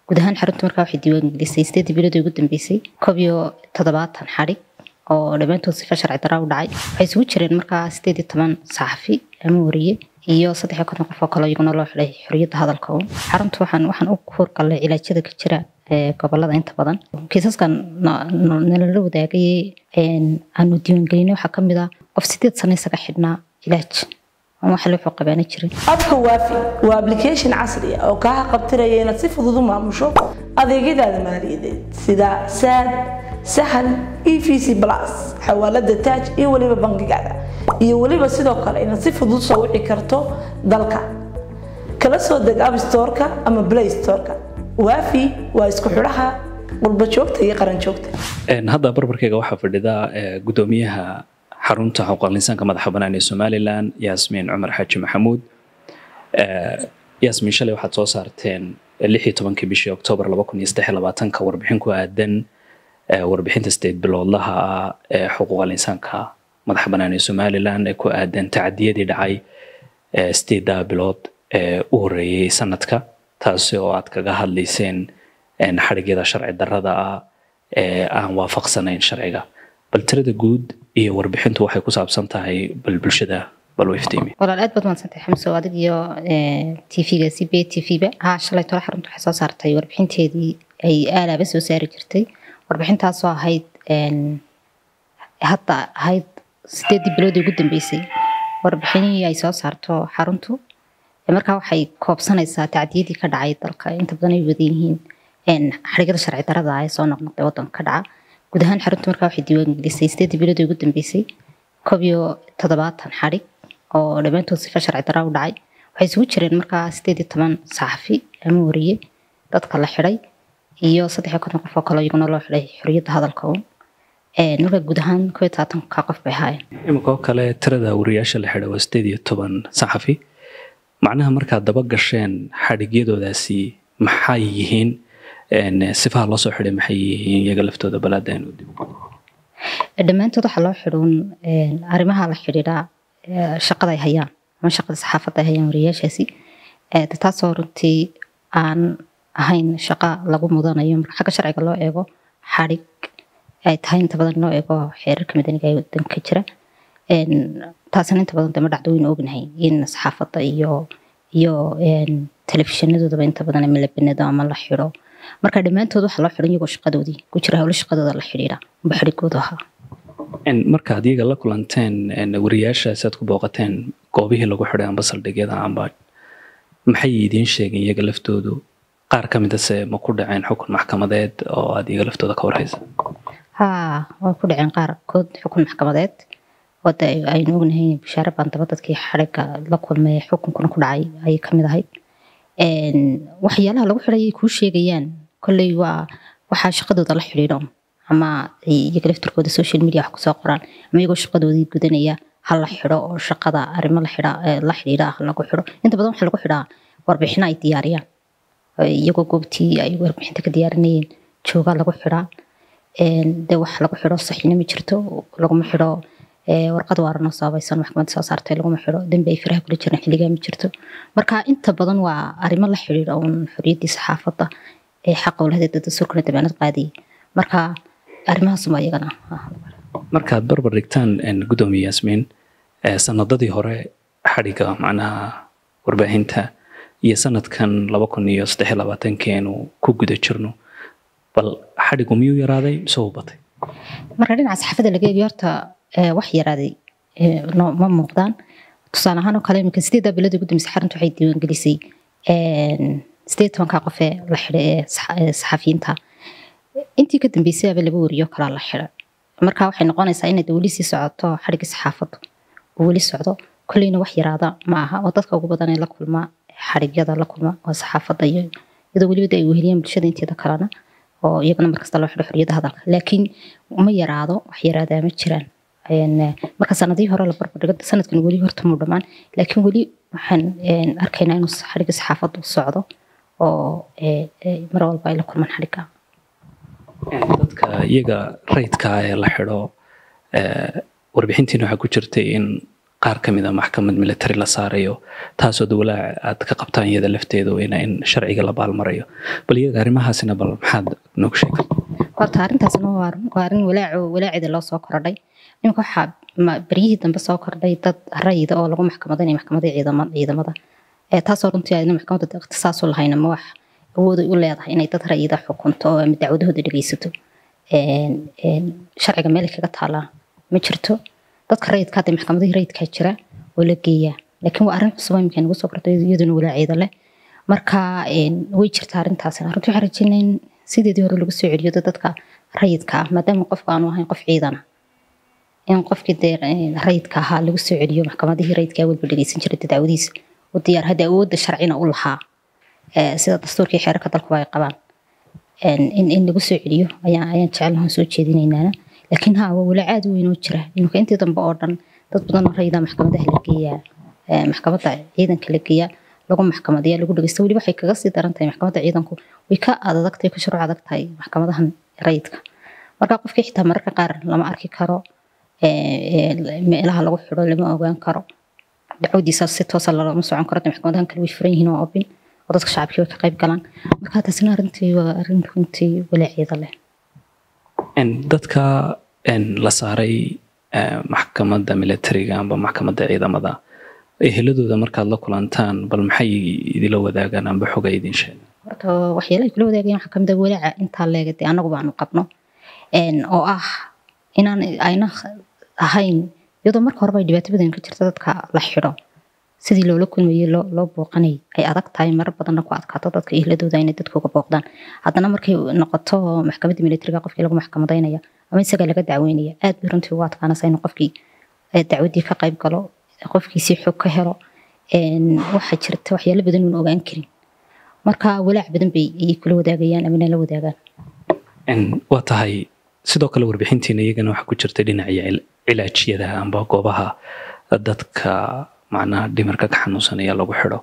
guud ahaan xarunta markaa waxay diiwaangelisay sideedii biloodii ugu dambeysay koob iyo toddobaatan xadhig oo dhammaantood sifa sharci daraa u dhacay waxay isugu jireen markaa sideed iyo toban saxafi ama wariye iyo saddex iyo konton qof oo kale iyaguna loo xidhay xorriyadda hadalka uun xarunta waxaan waxaan u hurgalnay cilaajyada ka jira gobolada inta badan kiisaskan nalala wadaagay aanu diiwaangelinay waxaa kamid ah qof sideed sano isaga xidhnaa cilaaj waxa loo qabaana jirin abka waafi waa application casri ah oo kaa qabtiraya inaad si fudud u maamusho adeegyadaada maaliyadeed sida saad sahal e v c plus xawaalada taaj iyo weliba bangigaada iyo weliba sidoo kale inaad si fudud soo wici karto dalka kala soo deg app storeka ama play storeka waafi waa isku xidhaha qurba joogta iyo qaran joogta hadda barbarkeyga waxaa fadhida gudoomiyaha xarunta xuquuqal insaanka madaxa bannaan ee somalilan yaasmiin cumar xaaji maxamuud yaasmiin shalay waxaad soo saarteen lix iyo tobankii bishii oktoobar laba kun iyo saddex iyo labaatanka warbixin ku aadan warbixinta sideed biloodlaha ah ee xuquuqal insaanka madaxa bannaan ee somalilan ee ku aadan tacadiyadii dhacay sideeddaa bilood ee u horreeyey sanadka taasi oo aad kaga hadlayseen xadhigyada sharci darrada ah ee aan waafaqsanayn sharciga bal tirada guud iyo warbixintu waxay ku saabsan tahay bal bulshada bal u iftiimi walaal aad baad mahadsantahay xamso adig iyo tvga c b t v ba haa shalay tole xarunta waxay soo saartay warbixinteedii ay aalaaba soo saari jirtay warbixintaasoo ahayd hadda ahayd sideedii biloodii ugu dambeysay warbixinihii ay soo saarto xaruntu markaa waxay koobsanaysaa tacdiyadii ka dhacay dalka inta badan ay wadan yihiin xadhigyada sharci darada ah ee soo noqnoqday waddanka ka dhaca guud ahaan xarunta markaa waxay diiwaangelisay sideedii biloodii ugu dambeysay koob iyo toddobaatan xadhig oo dhammaantood sifa sharci daraa u dhacay waxay isugu jireen markaa sideed iyo toban saxafi ama wariye dadka la xidhay iyo saddex iyo konton qof oo kale iyaguna loo xidhay xorriyadda hadalka uun markaa guud ahaan koob iyo tobaatanka qof bay ahaayeen iminka oo kale tirada wariyaasha la xidhay waa sideed iyo toban saxafi macnaha markaad daba gasheen xadhigyadoodaasi maxay yihiin sifaha loo soo xidhay maxay yihiin iyaga laftooda balaadaynu dib dhammaantood waxaa loo xidhuun arrimaha la xidhiidha shaqada ay hayaan ama shaqada saxaafadda ay hayaan wariyaashaasi taasoo runtii aan ahayn shaqa lagu mudanayo marka xagga sharciga loo eego xadhig ay tahay inta badan loo eego xeerarka madaniga ee wadanka jira taasina inta badan dama dhacdo waynu ognahay in saxaafadda iyo iyo telefishinnadoodaba inta badan ama la banado ama la xidho marka dhammaantood waxaa loo xidhan iyagoo shaqadoodii ku jira howlo shaqadooda la xidhiidha amba xidhigooda ahaa markaad iyaga la kulanteen wariyaashaasi aad ku booqateen goobihii lagu xidhay amba saldhigyada amba maxay idiin sheegeen iyaga laftoodu qaar ka midase ma ku dhaceen xukun maxkamadeed oo aad iyaga laftooda ka warhaysa haa way ku dhaceen qaarkood xukun maxkamadeed wada aynu ognahay bishaare baandaba dadkii xadhigga la kulmay xukunkuna ku dhacay ayay kamid ahayd waxyaalaha lagu xidhay ay kuu sheegayaan kolley waa waxaa shaqadooda la xidhiidho ama iyaga laftirkooda social media wax kusoo qoraan ama iyagoo shaqadoodii gudanaya ha la xidho oo shaqada arrimo la xidha la xidhiidha ha lagu xidho inta badan waxaa lagu xidhaa warbixino ay diyaariyaan iyagoo goobtii ay warbixinta ka diyaarinayeen joogaa lagu xidhaa dee wax lagu xidho saxiina ma jirto laguma xidho warqad waaranoo sabaysan maxkamadda soo saartay laguma xidho dembi ay firaha kula jiraan xilligaa ma jirto marka inta badan waa arrimo la xidhiidha uun xorriyaddii saxaafadda ee xaqa ulahadeeda dastuurkana dabaanad qaadiyay marka arrimahaasuma iyagana markaad barbar dhigtaan gudoomiye yaasmiin sanadadii hore xadhigga macnaha warbaahinta iyo sanadkan laba kun iyo saddex iyo labaatankeenu ku guda jirno bal xadhiggu miyuu yaraaday mise uu batay marka dhinaca saxaafadda laga eegay horta wax yaraaday ma muuqdaan tusaale ahaan oo kale iminka sideeddaa biloodii ugu dambeysay xarunta waxay diiwaangelisay sideed tobanka qof ee la xidhay ee saxafiyiinta intii ka dambeysay aba laba wariyo kalaa la xidhay marka waxay noqonaysaa inay weli sii socoto xadhiggii saxaafaddu uu weli socdo kolleyna wax yaraada ma aha oo dadka ugu badan ee la kulma xadhigyada la kulma waa saxaafadda iyo iyadoo weliba ay weheliyeen bulshada inteeda kalena oo iyagana markasta loo xidho xorriyadda hadalka laakiin ma yaraado wax yaraadaa ma jiraan marka sanadihii hore la barbardhigo sanadkan weli horta muu dhammaan laakiin weli waxaan arkaynaa inuu xadhigga saxaafaddu socdo oo mar walba ay la kulmaan xadhigga dadka iyaga rayidka ee la xidho warbixintiina waxaa ku jirtay in qaar ka mid a maxkamad military la saarayo taasoo dowlaha aad ka qabtaan iyada lafteedu ina in sharciga la baalmarayo bal iyaga arrimahaasina bal maxaad noogu sheegta horta arrintaasna waa arrin- waa arrin walaaco walaacida loo soo kordhay iminka waxaa ma- beryihii dambe soo kordhay dad rayida oo lagu maxkamadaynayo maxkamadda ciidama- ciidamada ee taasoo runtii ayna maxkamadda ikhtisaasu lahayn ama wax awooday u leedahay inay dad rayida xukunto oo ama dacwadahooda dhegeysato Een- een, sharciga meel ay kaga taalaa ma jirto dadka rayidka hadda maxkamadihii rayidkaa jira oo la geeyaa laakiin waa arrin cusub oo imika nagu soo kordhay iyaduna walaaceeda leh marka een, way jirtaa arrintaasina runtii waxaan rajeynaya in sideedii hore lagu soo celiyo dad- dadka rayidka ah maadaama qofka aanu ahayn qof ciidana in qofkii dee een, rayidka ahaa lagu soo celiyo maxkamadihii rayidka walba dhegeysan jiray dee dacwadiisa u diyaar hadda awoodda sharcina u lahaa ee, sida dastuurkii xeerarka dalkuba ay qabaan een, in in lagu soo celiyo ayaan ayaan jecelahan soo jeedinaynaana laakiin ha waa walaac aad u weyn oo jira iminka intii dambe oo dhan dad badan oo rayida maxkamadaha la geeyaa ee, maxkamadda ciidanka la geeyaa lagu maxkamadiya lagu dhegeysta weli waxay kaga sii daran tahay maxkamadda ciidanku way ka adag tahay ka shuruuc adag tahay maxkamadahan rayidka marka qofkii xitaa mararka qaar lama arki karo ee, ee, meelaha lagu xidho lama ogaan karo dacwadiisa si toosa lagama socon karo dee maxkamadahan kale way furan yihiin oo obin oo dadka shacabkii way ka qayb galaan marka taasina arrintii waa arrin runtii walaaceeda leh En dadka en la saaray eh, maxkamadda militariga amba maxkamadda ciidamada eheladooda markaad la kulantaan bal maxay idila wadaagaan amba xoga idin sheeg horta waxyaalaha ay kula wadaagayaan waxaa kamid ah walaaca intaa leega dee annagu baanu qabno Een, oo ah inaan ayna ahayn iyadoo marka horeba ay dhibaato badan ka jirta dadka la xidho sidii loola kulmayey loo loo booqanay ay adag tahay marar badanna ku adkaato dadka ehladooda inay dadka uga booqdaan haddana markay noqoto maxkamadda militariga qofkii lagu maxkamadaynaya ama isaga laga dacweynaya aad bay runtii ugu adkaanaysa inuu qofkii eh, dacwaddii ka qayb galo qofkiisii xog ka helo Een, waxaa jirta waxyaalo badan uun ogaan karin marka walaac badan bay ayay kula wadaagayaan ama la wadaagaan En waa tahay sidoo kale warbixintiina iyagana waxaa ku jirta dhinaca cil- cilaajyada amba goobaha dadka macnaha dhimarka ka xanuunsanaya lagu xidho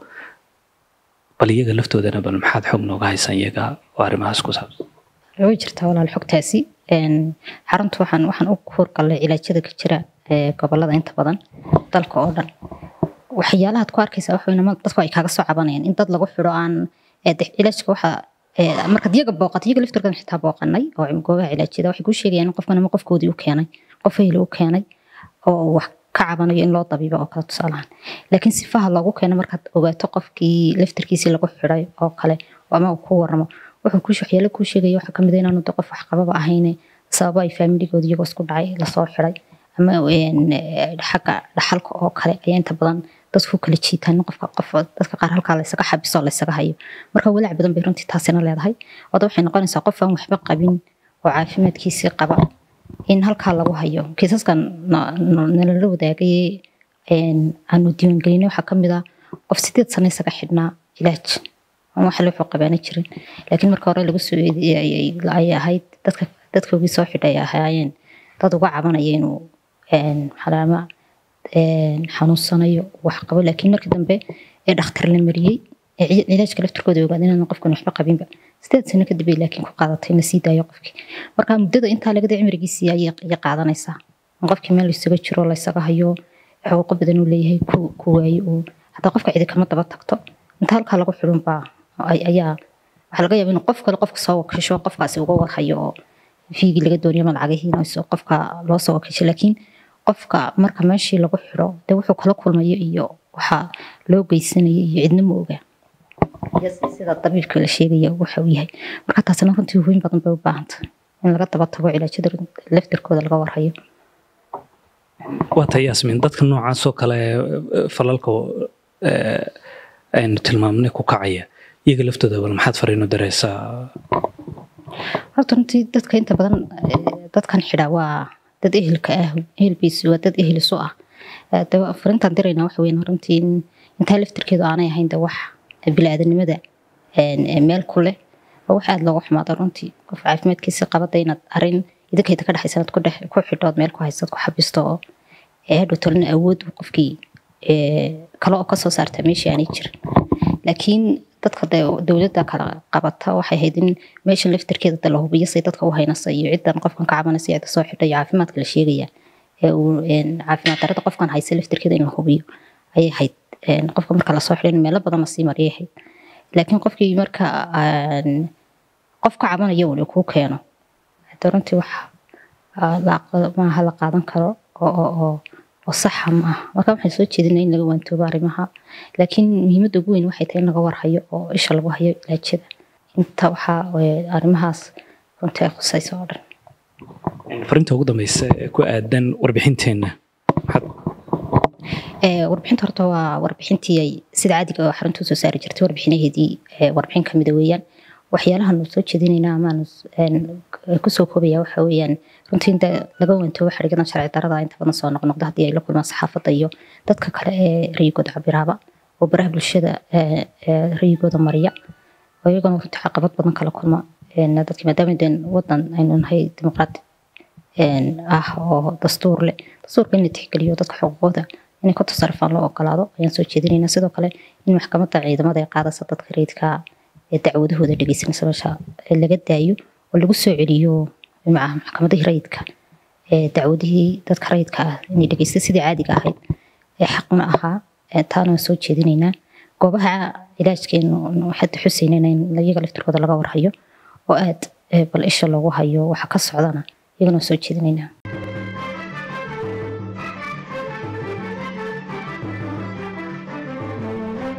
bal iyaga laftoodana bal maxaad xog nooga haysaan iyaga oo arrimahaas ku saabsan way jirtaa walaal xogtaasi Een, xaruntu waxaan waxaan u hurgalay cilaajyada ka jira ee gobolada inta badan dalka oo dhan waxyaalahaad ku arkaysaa waxa weynama dadku ay kaaga soo cabanayaan in dad lagu xidho aan ee dee cilaajka waxa ee, markaad iyaga booqato iyaga laftirkooda xitaa booqanay oo goobaha cilaajyada waxay kuu sheegayaan in qofkan ama qofkoodii u keenay qof ehel u keenay oo wax ka cabanayo in loo dabiibo oo kale tusaalahan laakiin sifaha loogu keeno markaad ogaato qofkii laftirkiisii lagu xidhay oo kale ama uu ku waramo wuxuu ku waxyaalo kuu sheegaya waxaa kamid ah inaanu de qof wax qababa ahayne sababo ay faamiligooda iyagoo isku dhacay lasoo xidhay ama een, eh, xagga dhaxalka oo kale ayaa inta badan dadku kala jiitaan in qofka qof dadka qaar halkaa laysaga xabiso oo laysaga hayo marka walaac badan bay runtii taasina leedahay wada waxay noqonaysaa qof aan waxba qabin oo caafimaadkiisii qaba in halkaa lagu hayo kiisaskan na- na- nalala wadaagay een, aanu diiwaangelinay waxaa kamid ah qof sideed sano isaga xidhnaa cilaaj aan wax loo qabaana jirin laakiin marka hore lagu soo eedeeyay ay- ay ahayd dadka dadkoogii soo xidhay ay ahaayeen dad uga cabanaya inuu een, xalaama een, xanuunsanayo wax qabo laakiin markii dambe ee dhakhtar la mariyey ee ci- cilaajka laftirkooda ogaada inaan qofkan waxba qabinba sideed sano kadib ay laakiin ku qaadatay in la sii daayo qofkii marka muddada intaa laga day cimrigiisii ayay ayay qaadanaysaa in qofkii meel laysaga jiro laysaga hayo xuquuqo badan uu leeyahay ku ku waayo uu hataa qofka cidi kama daba tagto inta halkaa lagu xidhun baa ay- ayaa waxaa laga yaaba in qof kale qofka soo wakasho qofkaasi uga warhayo oo fiigii laga doonayo ma lacagihiina isoo qofka loo soo wakashay laakiin qofka marka meeshii lagu xidho dee wuxuu kala kulmayo iyo waxaa loo geysanaya iyo cidna ma ogaa iyo sida dabiibka la sheegaya waxa uu yahay marka taasina runtii hooyin badan bay u baahantahay in laga daba tago cilaajyada laftirkooda laga warhayo waa tahay yaasmin dadka noocaas oo kale eh, falalka eh, aynu tilmaamnay ku kacaya iyaga laftooda bal maxaad fariino dareysaa horta runtii dadka inta badan eh, dadkan xidha waa dad ehelka ah ehelbiisu waa dad ehel isu ah Eh, de waa- fariintaan dirayna waxa weyn runtii in- intaa laftirkeedu aanay ahayn de wax bili-aadanimada een, eh, meel ku leh waa wax aada looga xumaado runtii qof caafimaadkiisa qabada inaad arin idinkayda ka dhexaysa inaad ku dhex ku xidhood meel ku haysaad ku xabisto oo ee hadhow tolina awood uu qofkii ee, kale oo kasoo saarta meeshii aanay jirin laakiin dadka de dowladda kala qabata waxay ahayd in meesha laftirkeeda de la hubiyo say dadka u haynasa iyo ciddan qofkan ka cabanaysa cidda soo xidhay iyo caafimaadka la sheegaya ee uu caafimaad darada qofkan haysa laftirkeeda in la hubiyo ayay ahayd qofka marka lasoo xidhin meelo badan lasii mariyay ahayd laakiin qofkii marka qof ka cabanayo uu kuu keeno hada runtii wax maaha la qaadan karo oo oo saxa ma ah marka waxaan soo jeedinaa in laga waantoobo arrimaha laakiin muhiimadda ugu weyn waxay tahay in laga warhayo oo isha lagu hayo ilaajada inta waxaa arrimahaas runtii ay khusayso oo dhan farinta ugu dambeysa ee ku aadan warbixinteenna warbixinta horta waa warbixintii ay sida caadiga oo xarunta usoo saari jirtay warbixinaheedii warbixin kamida weeyaan waxyaalahan soo jeedinayna amaanu kusoo koobaya waxa weeyaan runtii inta laga wantoobo xadhigadan sharci darada inta badan soo noqnoqda haddii ay la kulmaan saxaafadda iyo dadka kale ee rayigooda cabiraaba oo baraha bulshada rayigooda mariya oo iyaguna runtii caqabad badan kala kulma dadki maadaama deen wadan aynu nahay dimuqraati ah oo dastuur leh dastuurka in la tixgeliyo dadka xuquuqooda inay ku tasarufaan loo ogolaado ayaan soo jeedinaynaa sidoo kale in maxkamadda ciidamada ay qaadaysa dadka rayidka ee dacwadahooda dhegeysanaysa meesha laga daayo oo lagu soo celiyo maxkamadihii rayidka ee dacwadihii dadka rayidka ah inay dhegeysta sidii caadiga ahayd ee xaqna ahaa taana soo jeedinaynaa goobaha ilaajkeenu hadda xuseynayna in iyaga laftirkooda laga warhayo oo aad bal isha loogu hayo waxa ka socdana iyagana soo jeedinaynaa